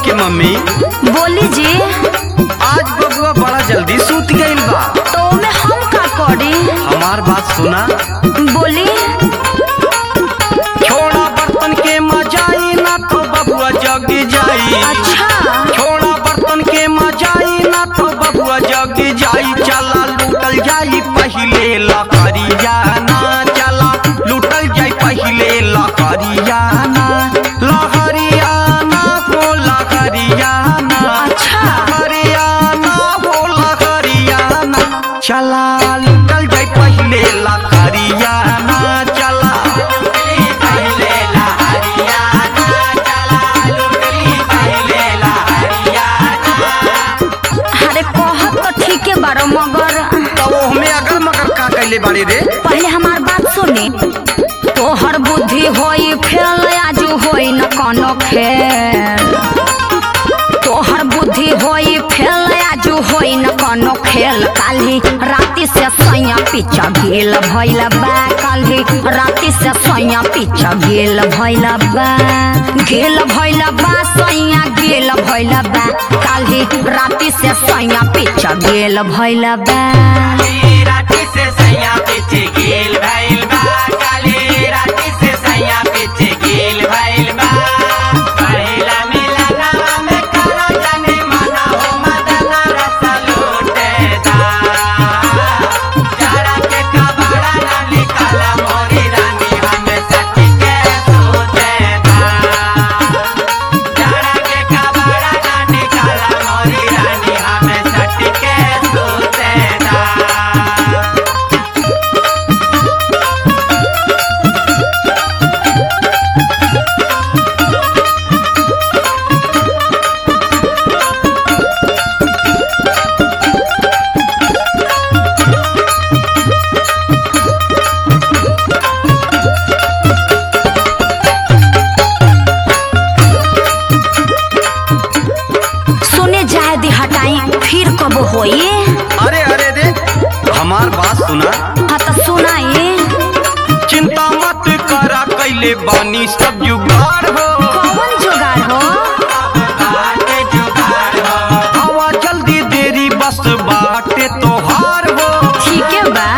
के मम्मी बोली जी आज बबुआ बड़ा जल्दी सूत गईल बा तो में हम का करी हमार बात सुना बोली छोड़ा बर्तन के मजाई ना तो बबुआ जग जाई अच्छा छोड़ा बर्तन के मजाई ना तो बबुआ जग जाई चला लूटल जाई पहिले लकड़िया ना चला लूटल जाई पहिले लकड़िया ना लहरिया ना हो लहरिया ना अच्छा। लहरिया ना हो लहरिया ना चला लूटल जाई पहिले लकड़िया ना चला पहिले लहरिया ना चला लूटली पहिले लहरिया अरे कहत तो ठीके बारो मगर तब हमें अगर मगर का कैले बाड़े रे पहले हमार बात सुनी तोहर बुद्धि होई फेल आजू होई न कोनो खेल तोहर बुद्धि होई फेल आजू होई न कोनो खेल काल्हि राति से सैया पीछा गेल भइल बा काल्हि राति से सैया पीछा गेल भइल बा गेल भइल बा सैया गेल भइल बा काल्हि राति से सैया पीछा गेल भइल बा राती से सैया पीछे गेल भइल बा काली राती से सैया पीछे गेल भइल बा पहिला मिलनवा में करो जाने मना हो मदना रस लूटे दा जरा के कबाड़ा ना निकाला मोरी रानी हमें सखी के सोते दा जरा के कबाड़ा ना निकाला मोरी रानी हमें सखी के सोते दा सुने जाए दी हटाई फिर कब होई अरे अरे रे हमार बात सुना हाँ तो सुनाई चिंता मत करा कैले बानी सब जुगाड़ हो कौन जुगाड़ हो हवा जल्दी देरी बस बाटे तोहार हो ठीक है बा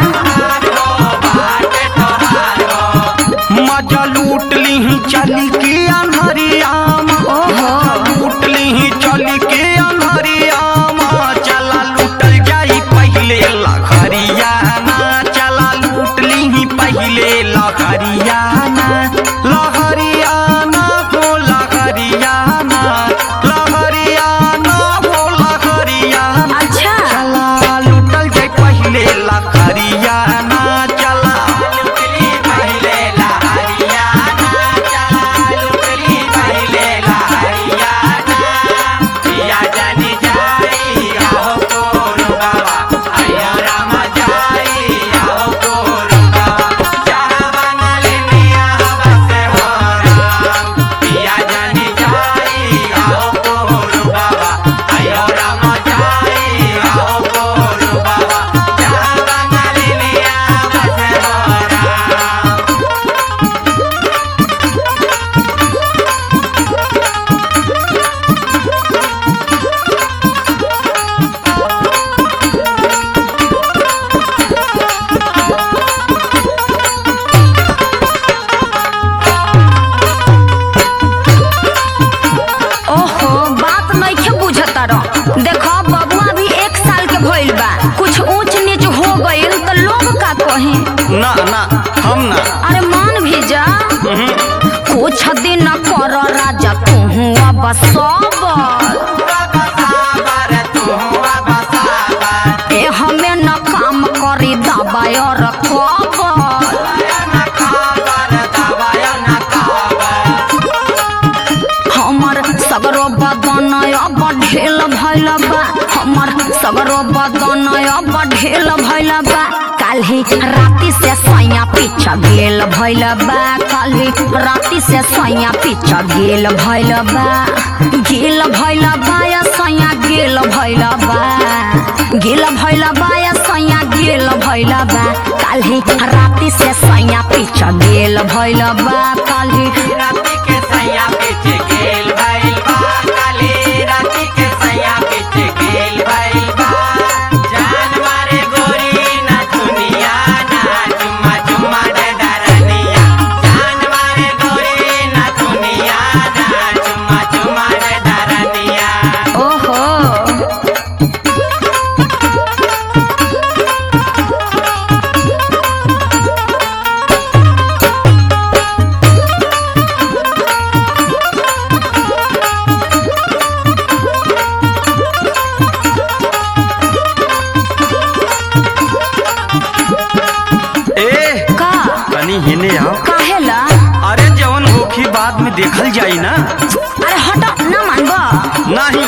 मजा लूट ली चली के अनहरिया ओहो लूट ली चली के अनहरिया चला लूटल जाई पहिले लखरिया ना चला लूट ली पहिले लखरिया ना लहरिया ना हो लहरिया ना लहरिया ना हो लहरिया ना अच्छा चला लूटल जाई पहिले लखरिया ना चला लूटली पहिले लहरिया ना चला लूटली पहिले लहरिया ना पिया जानी जाई आओ कोरु बाबा आया राम जाई आओ कोरु बाबा जहाँ बनले मिया बसे हो राम पिया जानी जाई आओ कोरु बाबा आया राम जाई आओ कोरु बाबा जहाँ बनले मिया बसे हो राम ओहो बात नइखे बुझता रह देखो बबुआ भी एक साल के भइल बा कुछ ऊंच नीच हो गइल तो लोग का कहे ना ना हम ना अरे मान भी जा कुछ दिन कर राजा तू अब सबर ए हमें न काम करी दबाई और खबर हमर सगरो बदन अब ढेल भइल बा हमर सगरो बदन अब ढेल भइल बा काल्हि राति से सैया पीछा गेल भइल बा काल्हि राति से सैया पीछा गेल भइल बा गेल भइल बा या सैया गेल भइल बा गेल भइल बा या सैया गेल भइल बा काल्हि राति से सैया पीछा गेल भइल बा काल्हि राती के सैया पीछे गेल भइल बा काली तनी हिने आओ काहेला अरे जवन होखी बाद में देखल जाई ना अरे हट ना मानबा नहीं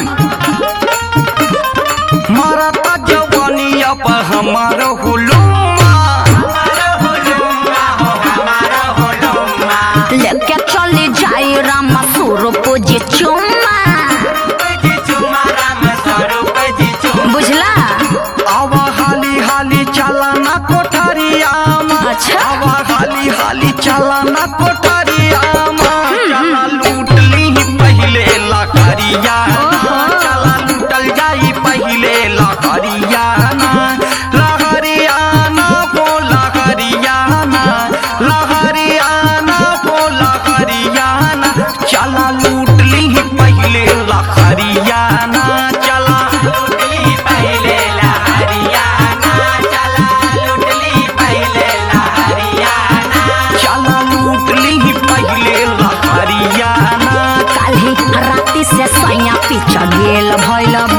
मरता जवानिया पर हमार हुलुमा लेके चले जाई रामा स्वरूप जी चुम्मा बुझला आवा हाली हाली चला ना कोठरिया अच्छा। आवा हाली हाली चला ना कोठरिया चला लूट ली पहले लकड़िया चला लूटल जाई पहले लकड़िया लहरिया ना पो लहरिया लहरिया ना पो लहरिया चला लूट ली पहले लहरिया चला पहले लहरिया चला लूटली पहले लहरिया चला लूटली पहले लहरिया काल्हि राति से सैया पीछा गेल भइल